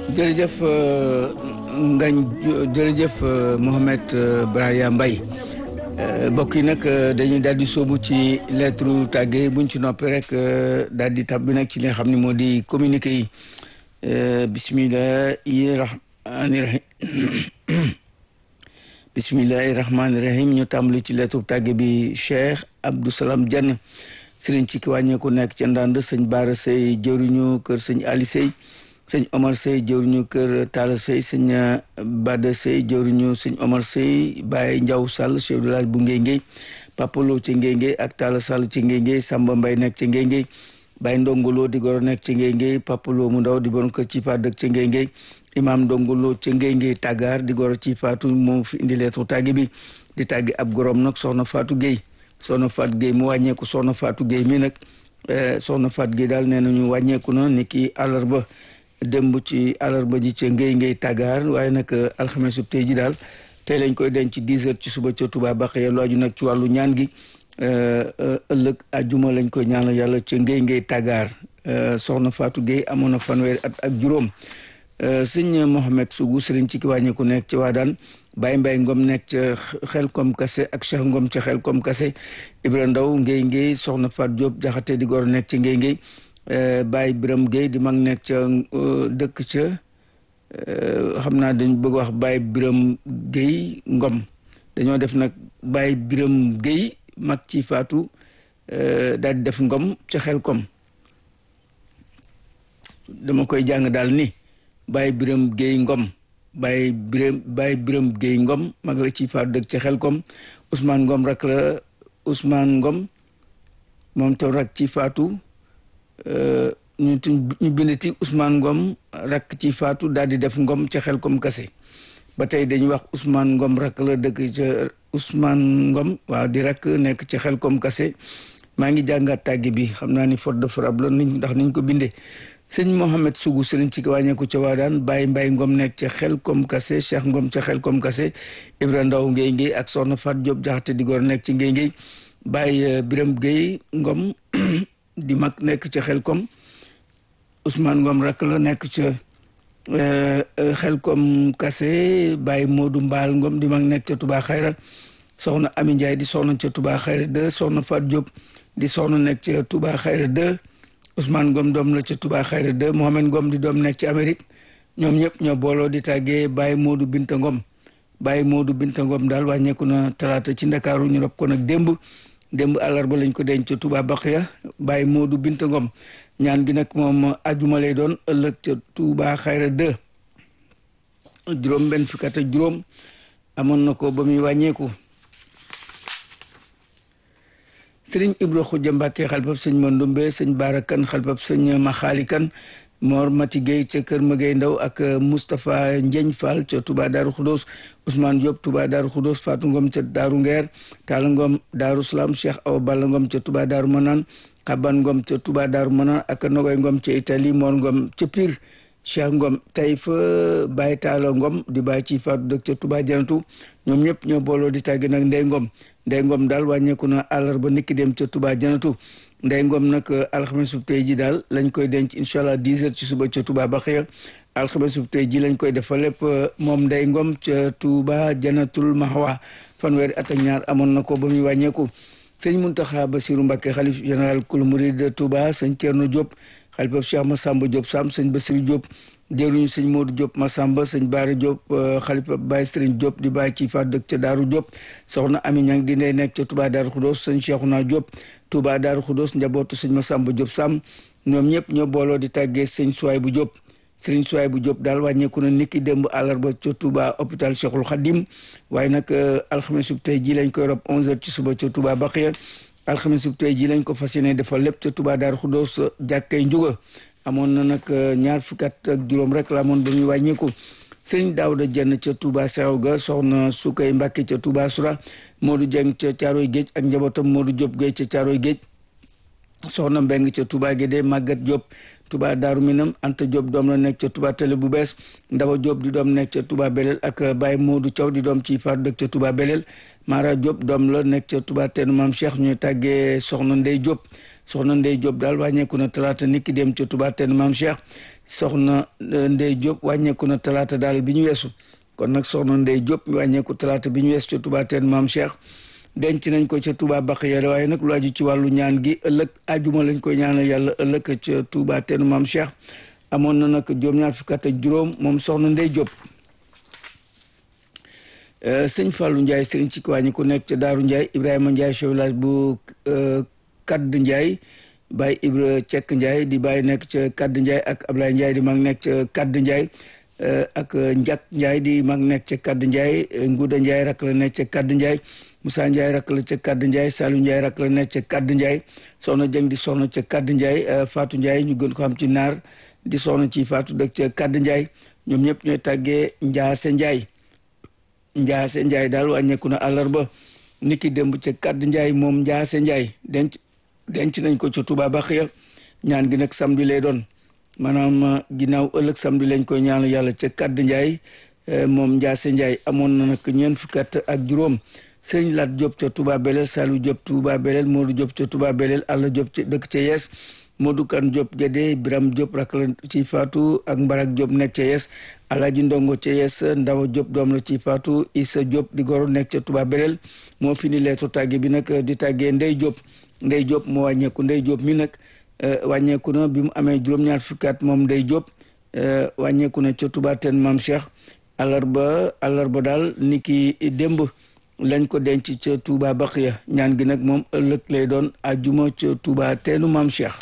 jërëjëf Ngañ jërëjëf Mohamed Braya Mbaye mbokk yi nag dañuy daal di sóobu ci lettre tàgge buñ ci noppi rek daal di tab bi nag ci li nga xam ne moo di communiqué yi bismillahi rahmani rahim bismillahi rahmani rahim ñu tàmbali ci lettre tàgge bi Cheikh Abdou Salam Diagne sëriñ ci ki wàññeeku nekk ca ndànd sëñ Baara Sey jëruñu kër sëñ Ali Sey sëñ Omar Sey jëruñu kër Talla Sey sëñ Bada Sey jëruñu sëñ Omar Sey Baye Ndiaw Sall chef de village bu Ngéngé Papalo ci Ngéngé ak Talla Sall ci Ngéngé Samba Mbay nekk ci Ngéngé Baye Ndongolo di goro nekk ci Ngéngé Papalo mu ndaw di bon kër ci fa dëkk ci Ngéngé Imam Ndongolo ci Ngéngé Tagar di goro ci Faatu moom fi indi lettre tàgge bi di tàgge ab gorom nag soxna Faatu Gueye soxna Faatu Gueye mu wàññeeku soxna Faatu Gueye mi nag soxna Faatu Gueye daal nee nañu wàññeeku na ni ki àllarba démb ci àllarba ji ca ngay ngay tàggaar waaye nag alxames sub tey ji daal tey lañ koy denc dix heures ci suba ca Touba Baxiya lu aju nag ci wàllu ñaan gi ëllëg ajuma lañ koy ñaanal yàlla ca ngay ngay tàggaar soxna Fatou Gueye amoon na fanweeri at ak juróom sëñ Mohamed Sougou sëriñ ci ki wàññeeku nekk ci waa daan Baye Mbaye Ngom nekk ca xel kom kase ak Cheikh Ngom ca xel kom kase Ibra Ndaw ngay ngay soxna Fatou Diop jaxate di gor nekk ci ngay ngay Baye Biram Gueye di mag nekk ca dëkk ca xam naa dañ bëgg wax Baye Biram Gueye Ngom dañoo def nag Baye Biram Gueye mag ci faatu daal di def Ngom ca xel kom dama koy jàng daal ni Baye Biram Gueye Ngom Baye Biram Baye Biram Gueye Ngom mag la ci faatu dëkk ca xel kom Ousmane Ngom rak la Ousmane Ngom moom taw rak ci faatu ñu ñu bindati Ousmane Ngom rakk ci faatu daal di def Ngom ca xel kom kase ba tey dañuy wax Ousmane Ngom rakk la dëkk ca Ousmane Ngom waaw di rakk nekk ca xel kom kase maa ngi jàngat tàggi bi xam naa ni faute de frappe la niñ ndax niñ ko bindee sëñ Mohamed Sougou sëriñ ci wàññeeku ca waa daan Baye Mbaye Ngom nekk ca xel kom kase Cheikh Ngom ca xel kom kase Ibra Ndaw ngay ngay ak Soxna Fat Diop jaxate di góor nekk ci ngay ngay Baye Biram Gueye Ngom di mag nekk ca xel kom Ousmane Ngom rek la nekk ca xel kom kase Baye Modou Mbaal Ngom di mag nekk ca Touba Xayra soxna Ami Ndiaye di soxna ca Touba Xayra 2 soxna Fat Diop di soxna nekk ca Touba Xayra 2 Ousmane Ngom doom la ca Touba Xayra 2 Mohamed Ngom di doom nekk ci Amérique ñoom ñëpp ñoo booloo di tàggee Baye Modou Binta Ngom Baye Modou Binta Ngom daal wàññeeku na talaata ci Ndakaaru ñu rob ko nag démb démb àllarba lañ ko denc ca Touba Baxiya Baye Modou Binta Ngom ñaan gi nag moom ajuma lay doon ëllëg ca Touba Xayra 2 juróom benn fukk ak juróom amoon na ko ba muy wàññeeku sëriñ Ibra Xuja Mbàkke xalpab sëñ Mandumbe sëñ Baara Kan xalpab sëñ Maxaali Kan Mor Mati Gueye ca Kër Magay Ndaw ak Moustapha Njeñ Fall ca Touba Daaru Xudoos Ousmane Diop Touba Daaru Xudoos Fatou Ngom ca Daaru Ngeer Talla Ngom Daaru Salaam Cheikh Awa Balla Ngom ca Touba Daaru Manaan Xaban Ngom ca Touba Daaru Manaan ak Nogoy Ngom ca Italie Mor Ngom ca Pire Cheikh Ngom tey fa Baye Talla Ngom di bàyyi ci Fatou dëkk ca Touba Janatu ñoom ñëpp ñoo booloo di tàggi nag Ndey Ngom Ndey Ngom daal wàññeeku na àllarba niki dem ca Touba Janatu Ndey Ngom nag alxames bu tey ji daal lañ koy denc incha allah 10 heures ci suba ca Touba Baxiya alxames bu tey ji lañ koy defal lépp moom Ndey Ngom ca Touba Janatul Mahwa fanweeri at ak ñaar amoon na ko ba muy wàññeeku sëñ Muntaxa Basiru Mbàkke xalif général kul murid Touba sëñ Thierno Diop xalifab Cheikh Massamba Diop Sam sëñ Basiru Diop jëruñu sëñ Modou Diop Massamba sëñ Baara Diop xalifab Baye Serigne Diop di bàyyi ci fa dëkk ca Daaru Diop soxna Ami Ñang di ndey nekk ca Touba Daaru Xudoos sëñ Cheikhouna Diop Touba Daaru Xudoos njabootu sëñ Massamba Diop Sam ñoom ñëpp ñoo booloo di tàggee sëñ Suwaay bu Diop sëriñ Suwaay bu Diop daal wàññeeku na niki démb àllarba ca Touba hôpital Cheikhul Khadim waaye nag alxames bu tey ji lañ koy rob 11h ci suba ca Touba Baxiya alxames bu tey ji lañ ko fas yéene defal lépp ca Touba Daaru Xudoos jàkkay njuga amoon na nag ñaar fukki at ak juróom rek la amoon ba muy wàññeeku sëriñ Daawda Jenn ca Touba Seew ga soxna Sukay Mbàkke ca Touba Sura Modou Dieng ca Caaroy Géej ak njabootam Modou Diop Géej ca Caaroy Géej soxna Mbeng ca Touba Gédé Maguette Diop Touba Daaru Minam Anta Diop doom la nekk ca Touba Télé bu bees Ndaba Diop di doom nekk ca Touba Belel ak Baye Modou Thiaw di doom ci far dëkk ca Touba Belel Mara Diop doom la nekk ca Touba Teenu Maam Cheikh ñuy tàggee soxna Ndey Diop soxna Ndey Diop daal wàññeeku na talaata niki dem ca Touba Teenu Maam Cheikh soxna Ndey Diop wàññeeku na talaata daal bi ñu weesu kon nag soxna Ndey Diop wàññeeku talaata bi ñu weesu ca Touba teen maam Cheikh denc nañ ko ca Touba Baxiya waaye nag lu aju ci wàllu ñaan gi ëllëg ajuma lañ koy ñaanal yàlla ëllëg ca Touba teen maam Cheikh amoon na nag juróom-ñaar fukk ak juróom moom soxna Ndey Diop sëñ Fallou Ndiaye sëriñ ci wàññi ku nekk ca Daaru Ndiaye Ibrahima Ndiaye chef village bu Kadd Ndiaye Baye Ibra Cekk Ndiaye di bàyyi nekk ca Kadd Ndiaye ak Ablaye Ndiaye di mag nekk ca Kadd Ndiaye ak Njak Ndiaye di mag nekk ca Kadd Ndiaye Nguuda Ndiaye rak la nekk ca Kadd Ndiaye Moussa Ndiaye rak la ca Kadd Ndiaye Salou Ndiaye rak la nekk ca Kadd Ndiaye soxna Jëng di soxna ca Kadd Ndiaye Fatou Ndiaye ñu gën ko xam ci naar di soxna ci Fatou dëkk ca Kadd Ndiaye ñoom ñëpp ñooy tàggee Njaase Ndiaye Njaase Ndiaye daal wàññeeku na àllarba niki démb ca Kadd Ndiaye moom Njaase Ndiaye denc denc nañ ko ca Touba Baxiya ñaan gi nag samedi lay doon maanaam ginnaaw ëllëg samedi lañ koy ñaanu yàlla ca Kadd Ndiaye moom Njaase Ndiaye amoon na nag ñeent fukki at ak juróom Sëriñ Lat Diop ca Touba Belel Salou Diop Touba Belel Modou Diop ca Touba Belel Alla Diop ca dëkk ca Yees Modou Kan Diop Gédé Biram Diop rak la ci Faatu ak Mbarak Diop nekk ca Yees Alaaji Ndongo ca Yees Ndawa Diop doom la ci Faatu Issa Diop di goro nekk ca Touba Belel moo fi ni leetu tàgge bi nag di tàggee Ndey Diop Ndey Diop moo wàññeeku Ndey Diop mi nag wàññeeku na bi mu amee juróom-ñaar fukki at moom Ndey Diop wàññeeku na ca Touba teen Maam Cheikh àllarba àllarba daal ni ki démb lañ ko denc ca Touba Baxiya ñaan gi nag moom ëllëg lay doon àjjuma ca Touba teenu Maam Cheikh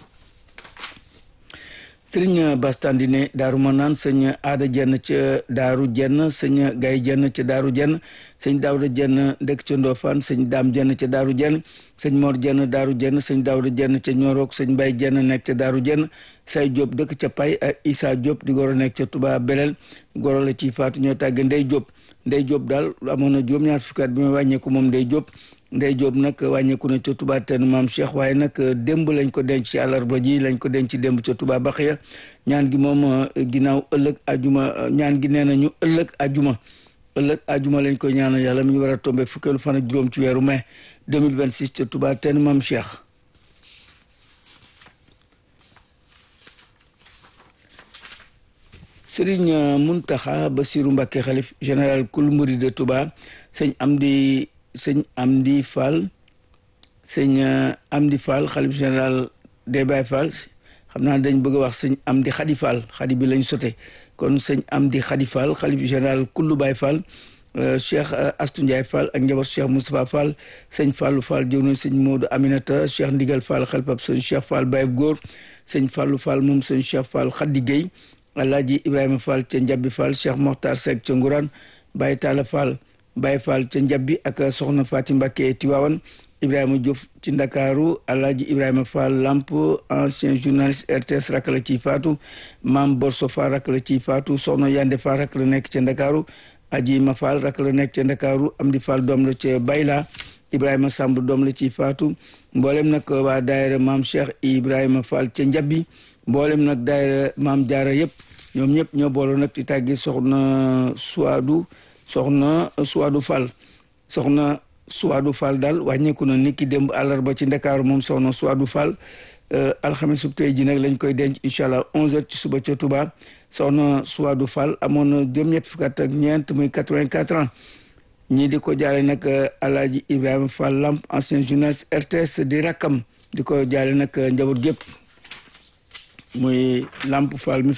sëriñ bastandine daaru ma naan sëñ aada jenn ca daaru jenn sëñ gay jenn ca daaru jenn sëñ daawda jenn dëkk ca ndofaan sëñ daam jenn ca daaru jenn sëñ mor jenn daaru jenn sëñ daawda jenn ca ñorook sëñ mbay jenn nekk ca daaru jenn say jóob dëkk ca pay ak isa jóob di goro nekk ca tuba belel goro la ci faatu ñoo tàgge ndey jóob ndey jóob daal amoon na juróom-ñaar fukki at bi ma wàññeeku moom ndey jóob ndey jóob nag wàññeeku na ca Touba ten maam Cheikh waaye nag démb lañ ko denc ci àllarba ji lañ ko denc démb ca Touba Baxiya ñaan gi moom ginnaaw ëllëg ajuma ñaan gi nee nañu ëllëg ajuma ëllëg ajuma lañ koy ñaanal yàlla mi ngi war a tombé fukkeelu fan ak juróom ci weeru mai 2026 ca Touba ten maam Cheikh Serigne Muntaxa Basiru Mbàkke xalif général kul murid de Touba sëñ Amdi sëñ Amdi Fall sëñ Amdi Fall xalif général des Baye Fall xam naa dañ bëgg a wax sëñ Amdi Xadi Fall xadi bi lañ sote kon sëñ Amdi Xadi Fall xalif général kullu Baye Fall Cheikh Astou Ndiaye Fall ak njaboot Cheikh Moustapha Fall sëñ Fallou Fall jëw na sëñ Modou Aminata Cheikh Ndigal Fall xalpab sëñ Cheikh Fall Baye Góor sëñ Fallou Fall moom sëñ Cheikh Fall Xaddi Gueye Alaaji Ibrahima Fall ca Njabbi Fall Cheikh Mokhtar Seck ca Ngourane Baye Talla Fall Baye Fall ca Njabbi ak soxna Faati Mbakke Tiwaawan Ibrahima Diouf ci Ndakaaru Alaaji Ibrahima Fall Lamp ancien journaliste RTS rak la ciy faatu Maam Borso Fall rak la ciy faatu soxna Yande Fall rak la nekk ca Ndakaaru Aji Ma Fall rak la nekk ca Ndakaaru Amdi Fall doom la ca Bayla Ibrahima Samb doom la ciy faatu mboolem nag waa daayira Maam Cheikh Ibrahima Fall ca Njabbi mboolem nag daayira Maam Jaara yëpp ñoom ñëpp ñoo booloo nag di tàggi soxna Suwaadu soxna Suwaadu Fall soxna Suwaadu Fall daal wàññeeku na niki démb àllarba ci Ndakaaru moom soxna Suwaadu Fall alxames su tey ji nag lañ koy denc incha allah 11h ci suba ca Touba soxna Suwaadu Fall amoon na juróom-ñett fukk ak ñeent muy 84 ans ñii di ko jaale nag Alaaji Ibrahima Fall Lamp ancien journaliste RTS di rakkam di ko jaale nag njaboot gépp muy Lamp Fall mi